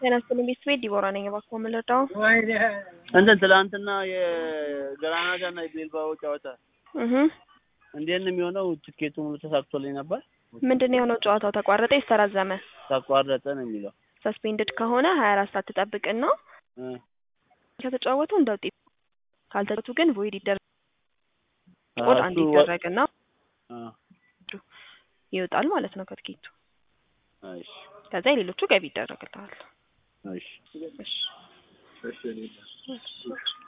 ጤና ይስጥልኝ ቤተሰቤ ዲቦራ ነኝ። እባክዎ ምን ልርዳው? እንትን ትላንትና የግራናዳ እና የቤልባኦ ጨዋታ እህ እንዴት ነው የሚሆነው? ትኬቱ ሙሉ ተሳክቶልኝ ነበር። ምንድን ነው የሆነው? ጨዋታው ተቋረጠ? ይስተራዘመ? ተቋረጠ ነው የሚለው። ሰስፔንድድ ከሆነ ሀያ አራት ሰዓት ትጠብቅና እ ከተጫወቱ እንደ ውጤት ካልተጫወቱ ግን ቮይድ ይደረግ አዎ፣ ቆድ አንድ እሱ ወ- ይደረግና አ፣ ይወጣል ማለት ነው ከትኬቱ። እሺ ከዛ የሌሎቹ ገቢ ይደረግልሃል። እሺ እሺ እሺ